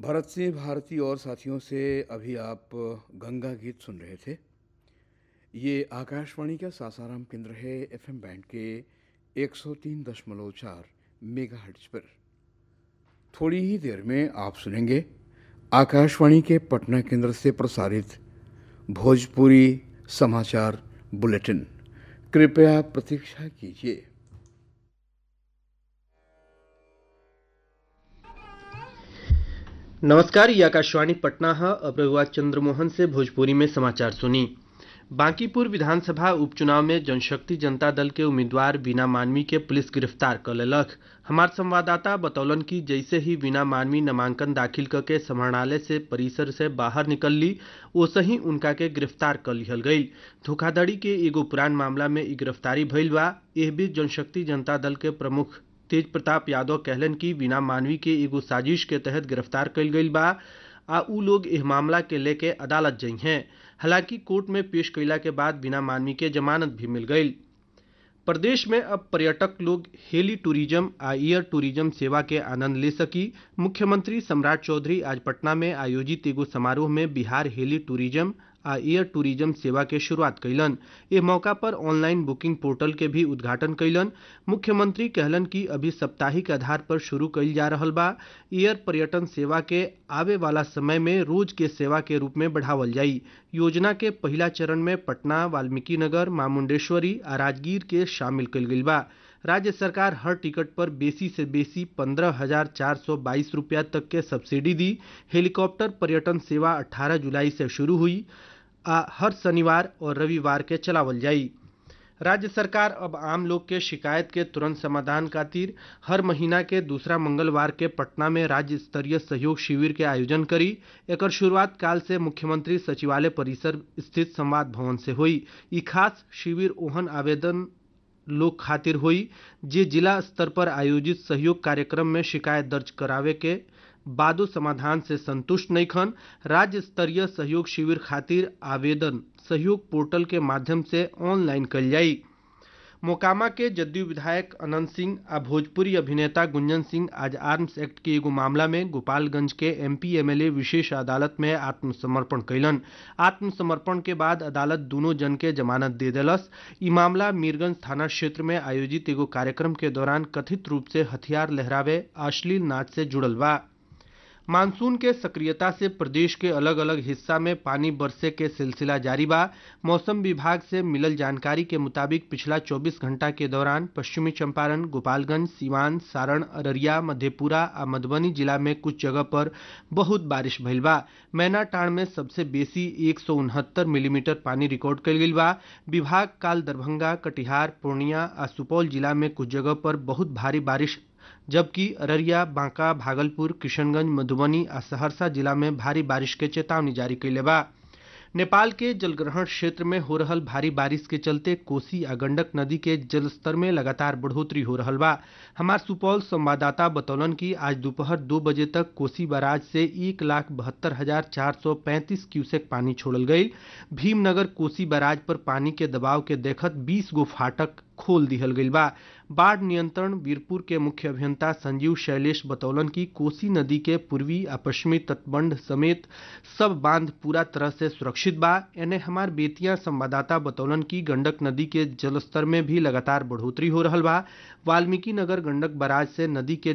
भरत सिंह भारती और साथियों से अभी आप गंगा गीत सुन रहे थे ये आकाशवाणी का सासाराम केंद्र है एफएम बैंड के 103.4 मेगाहर्ट्ज पर थोड़ी ही देर में आप सुनेंगे आकाशवाणी के पटना केंद्र से प्रसारित भोजपुरी समाचार बुलेटिन कृपया प्रतीक्षा कीजिए नमस्कार ये आकाशवाणी पटना है अब रघुआ चंद्रमोहन से भोजपुरी में समाचार सुनी बांकीपुर विधानसभा उपचुनाव में जनशक्ति जनता दल के उम्मीदवार बीना मानवी के पुलिस गिरफ्तार कर लेलक हमार संवाददाता बतौलन कि जैसे ही बीना मानवी नामांकन दाखिल करके समाहरणालय से परिसर से बाहर निकल ली वैसे ही उनका के गिरफ्तार कर लिहल गई धोखाधड़ी के एगो पुरान मामला में ई गिरफ्तारी भइल बा एह बीच जनशक्ति जनता दल के प्रमुख तेज प्रताप यादव कहलन कि बिना मानवी के एगो साजिश के तहत गिरफ्तार कल गई बा आ उ लोग इस मामला के लेके अदालत जई हैं हालांकि कोर्ट में पेश कैला के बाद बिना मानवी के जमानत भी मिल गई प्रदेश में अब पर्यटक लोग हेली टूरिज्म आ एयर टूरिज्म सेवा के आनंद ले सकी मुख्यमंत्री सम्राट चौधरी आज पटना में आयोजित एगो समारोह में बिहार हेली टूरिज्म आ एयर टूरिज्म सेवा के शुरुआत कैलन ए मौका पर ऑनलाइन बुकिंग पोर्टल के भी उद्घाटन कैलन मुख्यमंत्री कहलन कि अभी साप्ताहिक आधार पर शुरू कैल जा रहल बा एयर पर्यटन सेवा के आवे वाला समय में रोज के सेवा के रूप में बढ़ावल जाई योजना के पहला चरण में पटना वाल्मीकि नगर मामुंडेश्वरी आ राजगीर के शामिल कल गई बा राज्य सरकार हर टिकट पर बेसी से बेसी पंद्रह हजार चार सौ बाईस रुपया तक के सब्सिडी दी हेलीकॉप्टर पर्यटन सेवा 18 जुलाई से शुरू हुई आ हर शनिवार और रविवार के चलावल जाई राज्य सरकार अब आम लोग के शिकायत के तुरंत समाधान खातिर हर महीना के दूसरा मंगलवार के पटना में राज्य स्तरीय सहयोग शिविर के आयोजन करी एकर शुरुआत काल से मुख्यमंत्री सचिवालय परिसर स्थित संवाद भवन से हुई ई खास शिविर ओहन आवेदन लोग खातिर हुई जे जिला स्तर पर आयोजित सहयोग कार्यक्रम में शिकायत दर्ज करावे के बादो समाधान से संतुष्ट नहीं खन राज्य स्तरीय सहयोग शिविर खातिर आवेदन सहयोग पोर्टल के माध्यम से ऑनलाइन कल जाई मोकामा के जदयू विधायक अनंत सिंह आ भोजपुरी अभिनेता गुंजन सिंह आज आर्म्स एक्ट के एगो मामला में गोपालगंज के एमपी एमएलए विशेष अदालत में आत्मसमर्पण कैलन आत्मसमर्पण के बाद अदालत दोनों जन के जमानत दे दिलस ई मामला मीरगंज थाना क्षेत्र में आयोजित एगो कार्यक्रम के दौरान कथित रूप से हथियार लहरावे अश्लील नाच से जुड़ल बा मानसून के सक्रियता से प्रदेश के अलग अलग हिस्सा में पानी बरसे के सिलसिला जारी बा मौसम विभाग से मिलल जानकारी के मुताबिक पिछला 24 घंटा के दौरान पश्चिमी चंपारण गोपालगंज सीवान सारण अररिया मधेपुरा आ मधुबनी जिला में कुछ जगह पर बहुत बारिश भइल बा मैनाटाण में सबसे बेसी एक मिलीमीटर पानी रिकॉर्ड कल गई बा विभाग काल दरभंगा कटिहार पूर्णिया आ सुपौल जिला में कुछ जगह पर बहुत भारी बारिश जबकि अररिया बांका भागलपुर किशनगंज मधुबनी आ सहरसा जिला में भारी बारिश के चेतावनी जारी कैले बा नेपाल के जलग्रहण क्षेत्र में हो रहल भारी बारिश के चलते कोसी आ गंडक नदी के जलस्तर में लगातार बढ़ोतरी हो रहल बा हमार सुपौल संवाददाता बतौलन कि आज दोपहर दो बजे तक कोसी बराज से एक लाख बहत्तर हजार चार सौ पैंतीस क्यूसेक पानी छोड़ल गई भीमनगर कोसी बराज पर पानी के दबाव के देखत बीस गो फाटक खोल दिहल गई बा बाढ़ नियंत्रण वीरपुर के मुख्य अभियंता संजीव शैलेश बतौलन कि कोसी नदी के पूर्वी आ पश्चिमी तटबंध समेत सब बांध पूरा तरह से सुरक्षित बा एने हमार बेतिया संवाददाता बतौलन कि गंडक नदी के जलस्तर में भी लगातार बढ़ोतरी हो रहल बा वाल्मीकि नगर गंडक बराज से नदी के